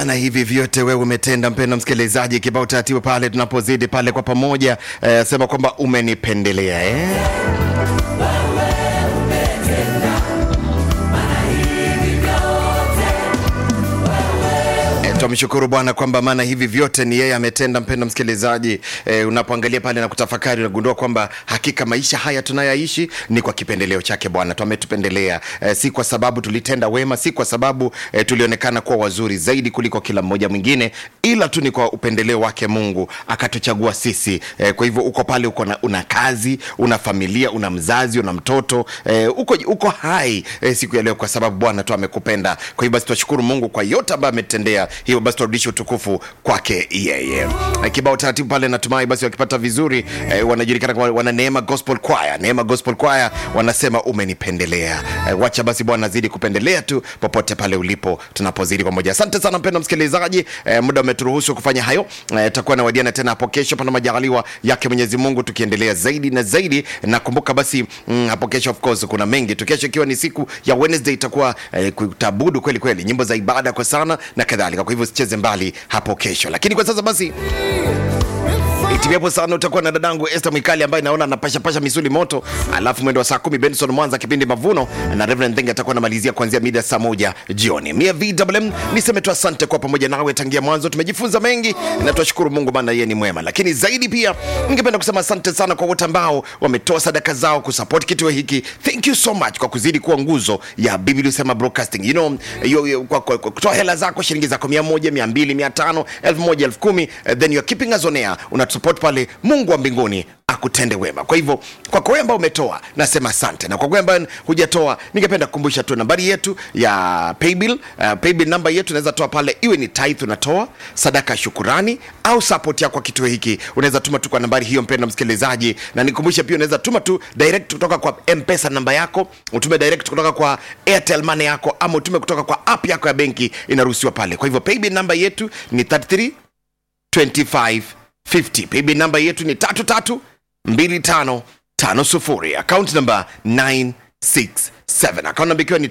maana hivi vyote wewe umetenda, mpenda msikilizaji. Kibao taratibu pale tunapozidi pale kwa pamoja eh, sema kwamba umenipendelea eh? Eh, Twamshukuru Bwana kwamba maana hivi vyote ni yeye ametenda. Mpenda msikilizaji, eh, unapoangalia pale na kutafakari, unagundua kwamba hakika maisha haya tunayoishi ni kwa kipendeleo chake Bwana. Twametupendelea eh, si kwa sababu tulitenda wema, si kwa sababu eh, tulionekana kuwa wazuri zaidi kuliko kila mmoja mwingine, ila tu ni kwa upendeleo wake Mungu akatuchagua sisi. Eh, kwa hivyo uko pale, uko na, una kazi, una familia, una mzazi, una mtoto eh, uko, uko hai eh, siku ya leo kwa sababu Bwana tu amekupenda. Kwa hivyo basi twashukuru Mungu kwa yote ambayo ametendea. Hivyo basi turudishe utukufu kwake yeye. Eh, Kibao taratibu pale, natumai basi wakipata vizuri eh, wanajulikana kama wana Neema Gospel Choir. Neema Gospel Choir wanasema umenipendelea. Eh, wacha basi Bwana azidi kupendelea tu popote pale ulipo, tunapozidi pamoja. Asante sana mpendwa msikilizaji, eh, muda umeturuhusu kufanya hayo. Eh, takuwa na wadiana tena hapo kesho, pana majaliwa yake Mwenyezi Mungu, tukiendelea zaidi na zaidi. Nakumbuka basi mm, hapo kesho of course kuna mengi tu. Kesho ikiwa ni siku ya Wednesday, itakuwa eh, kutabudu kweli kweli, nyimbo za ibada kwa sana na kadhalika. Kwa hivyo usicheze mbali hapo kesho, lakini kwa sasa basi Itimiapo sana utakuwa na dadangu Esther Mwikali ambaye naona anapashapasha misuli moto, alafu mwendo wa saa kumi Benson Mwanza kipindi Mavuno na Reverend Thenge atakuwa anamalizia kuanzia mida saa moja jioni. Mia VMM niseme tu asante kwa pamoja nawe tangia mwanzo, tumejifunza mengi na tunashukuru Mungu maana yeye ni mwema, lakini zaidi pia ningependa kusema asante sana kwa wote ambao wametoa sadaka zao kusupport kituo hiki. Thank you so much kwa kuzidi kuwa nguzo ya Biblia Usema Broadcasting. You know, yo, yo, kwa, kwa, kwa kutoa hela zako shilingi zako mia moja, mia mbili, mia tano, elfu moja, elfu kumi, eh, then you're keeping us on air. Unatusupport pale, Mungu wa mbinguni akutende wema. Kwa hivyo kwako wewe ambao umetoa nasema asante, na kwa wewe ambaye hujatoa, ningependa kukumbusha tu nambari yetu ya paybill. Uh, paybill namba yetu unaweza toa pale, iwe ni tithe unatoa sadaka ya shukurani au support yako kwa kituo hiki, unaweza tuma tu kwa nambari hiyo, mpendwa msikilizaji, na nikumbushe pia unaweza tuma tu direct kutoka kwa M-Pesa namba yako, utume direct kutoka kwa Airtel Money yako, ama utume kutoka kwa app yako ya benki, inaruhusiwa pale. Kwa hivyo paybill namba yetu ni 33 25 50. Paybill namba yetu ni tatu tatu mbili tano tano sufuri. Account namba 967. Account namba ikiwa ni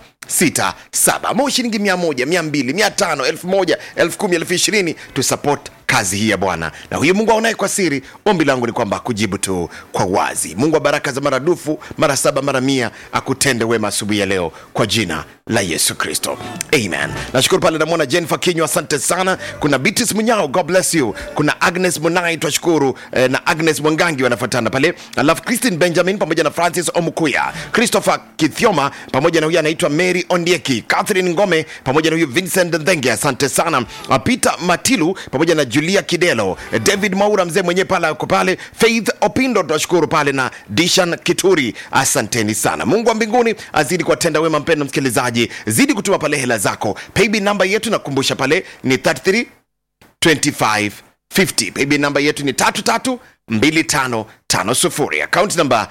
967. Ama shilingi mia moja, mia mbili, mia tano, elfu moja, elfu kumi, elfu ishirini tu support kazi hii ya Bwana. Na huyu Mungu aonaye kwa siri, ombi langu ni kwamba akujibu tu kwa wazi. Mungu wa baraka za maradufu mara saba mara mia akutende wema asubuhi ya leo kwa jina la Yesu Kristo, amen. Nashukuru pale namwona Jennifer Kinyo, asante sana. Kuna Beatrice Munyao, God bless you. Kuna Agnes Munai, twashukuru eh, na Agnes Mwangangi wanafuatana pale, alafu Christine Benjamin pamoja na Francis Omukuya, Christopher Kithioma pamoja na huyu anaitwa Mary Ondieki, Catherine Ngome pamoja na huyu Vincent Ndhenge, asante sana. Uh, Peter Matilu pamoja na Julia Kidelo, eh, David Maura mzee mwenyewe pale ako pale, Faith Opindo twashukuru pale na Dishan Kituri, asanteni sana. Mungu wa mbinguni azidi kuwatenda wema. Mpendo msikilizaji, zidi kutuma pale hela zako. Paybill namba yetu nakumbusha pale ni 33 25 50. Paybill namba yetu ni tatu tatu mbili tano tano sufuri. Akaunti namba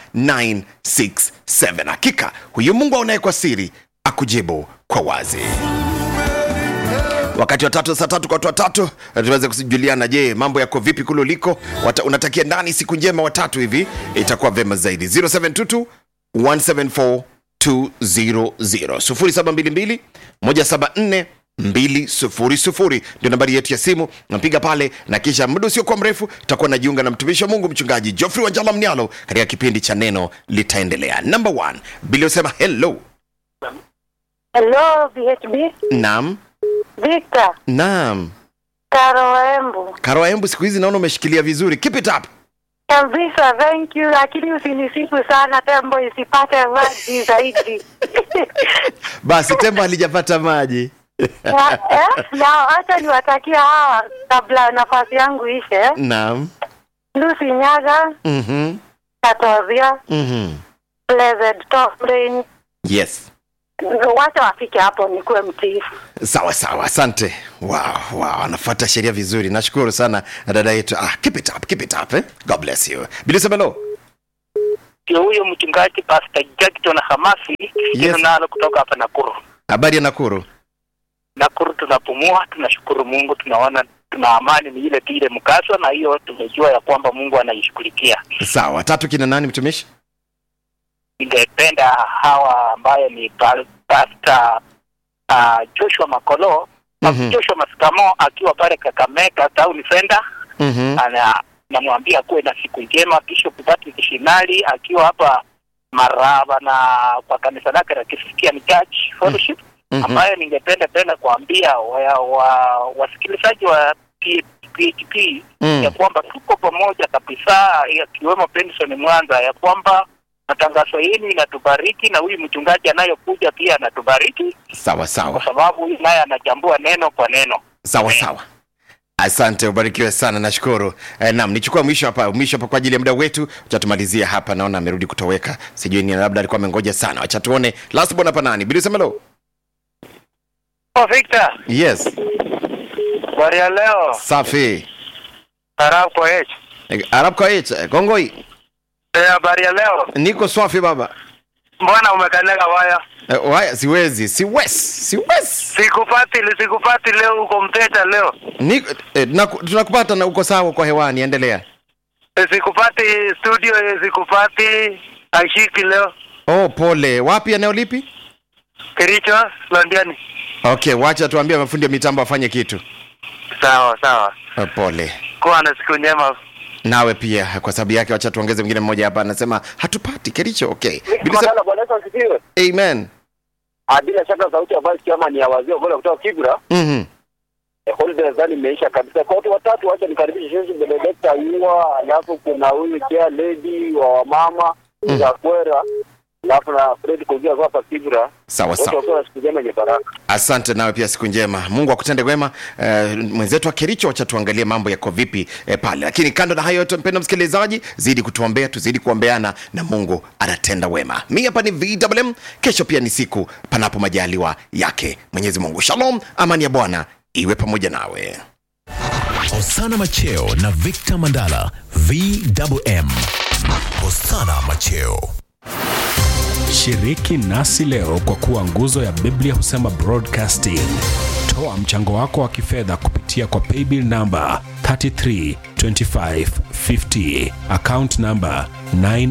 967. Hakika huyu Mungu aonaye kwa siri akujibu kwa wazi wakati wa tatu saa tatu kwa watu watatu tuweze kujuliana je mambo yako vipi kule uliko Wata, unatakia nani siku njema watatu hivi itakuwa vema zaidi 0722 174 200 0722 174 200 ndio nambari yetu ya simu napiga pale na kisha muda usiokuwa mrefu tutakuwa najiunga na mtumishi wa mungu mchungaji joffrey wanjala mnialo katika kipindi cha neno litaendelea number one bili usema hello Hello, VHB. naam Victor, naam Karo Embu. Karo Embu, siku hizi naona umeshikilia vizuri. Keep it up. Kabisa, thank you, lakini usinisifu sana tembo isipate maji zaidi. Basi tembo halijapata maji. Na- eh, na acha niwatakia hawa kabla nafasi yangu ishe. Naam. Lucy Nyaga, Mhm. Katovia, Mhm. Blessed Tomlin. Yes. Wacha wafike hapo nikuwe mtiifu. Sawa sawa, asante. Wow, wow, anafuata sheria vizuri. Nashukuru sana dada yetu. Ah, keep it up, keep it up eh. God bless you. Bilisemelo. ndio huyo mchungaji Pastor Jackson Hamasi Yes. nalo kutoka hapa Nakuru. Habari ya Nakuru? Nakuru tunapumua, tunashukuru Mungu, tunaona tuna amani, ni ile tu ile mkaso, na hiyo tumejua ya kwamba Mungu anaishughulikia. Sawa. Tatu kina nani mtumishi? Ningependa hawa ambaye ni pa- Pastor uh, Joshua Makolo Mhm. Joshua Masikamo akiwa pale Kakamega Town Center Mhm. ana namwambia kuwe na siku njema. Bishop Patrick Shinali akiwa hapa Maraba na kwa kanisa lake la Christian Church Fellowship Mhm. ambayo ningependa tena kuambia wa, wa, wasikilizaji wa P- PHP Mm. ya kwamba tuko pamoja kabisa, yakiwemo Benson Mwanza, ya kwamba matangazo yenu inatubariki na huyu mchungaji anayokuja pia anatubariki, Sawa kwa sawa sababu huyu naye anachambua neno kwa neno. sawa sawa. Asante, ubarikiwe sana, nashukuru. Eh, naam, nichukua mwisho hapa, mwisho hapa kwa ajili ya muda wetu. Acha tumalizie hapa, naona amerudi kutoweka, sijui ni labda alikuwa amengoja sana. Acha tuone last born hapa nani, Bili Semelo. Oh, Victor, Yes, habari ya leo safi. Arab kwa H. Eh, Arab kwa H, Kongoi, Eh, habari ya leo. niko swafi baba. Mbona umekanyaga waya? Eh, waya siwezi, siwezi, siwezi. Sikupati, sikupati leo, uko mteja leo. Niko eh, tunaku- tunakupata na uko sawa kwa hewani, endelea. Eh, Sikupati studio, eh, sikupati ashiki leo. Oh, pole. Wapi eneo lipi? Kericho, Londiani. Okay, wacha tuambie mafundi wa mitambo afanye kitu. Sawa sawa, Oh, pole. kuwa na siku njema. Nawe pia kwa sababu yake, wacha tuongeze mwingine mmoja hapa, anasema hatupati Kericho. Okay, Bili Sem- Mandala, Bwana Yesu asifiwe. amen. Ah, Bila shaka sauti ambayo kama ni ya wazee bora kutoka Kibra. Mhm. Eh, holiday nadhani imeisha kabisa. Kwa watu watatu, wacha nikaribishe Sheikh Benedicta Yua, alafu kuna huyu chair lady wa wamama Mm. za Kwera, alafu na Fred Kugia kwa hapa Kibra. Sawa Wote sawa, wakiwa na siku njema yenye baraka. asante. Nawe pia siku njema, Mungu akutende wema. Uh, mwenzetu wa Kericho, wacha tuangalie mambo yako vipi eh, pale. Lakini kando na hayo yote, mpendwa msikilizaji, zidi kutuombea, tuzidi kuombeana na Mungu anatenda wema. Mi hapa ni VMM, kesho pia ni siku panapo majaliwa yake Mwenyezi Mungu. Shalom, amani ya Bwana iwe pamoja nawe. Hosana Macheo na Victor Mandala VMM. Hosana Macheo. Shiriki nasi leo kwa kuwa nguzo ya Biblia husema broadcasting. Toa mchango wako wa kifedha kupitia kwa paybill namba 332550 account namba 9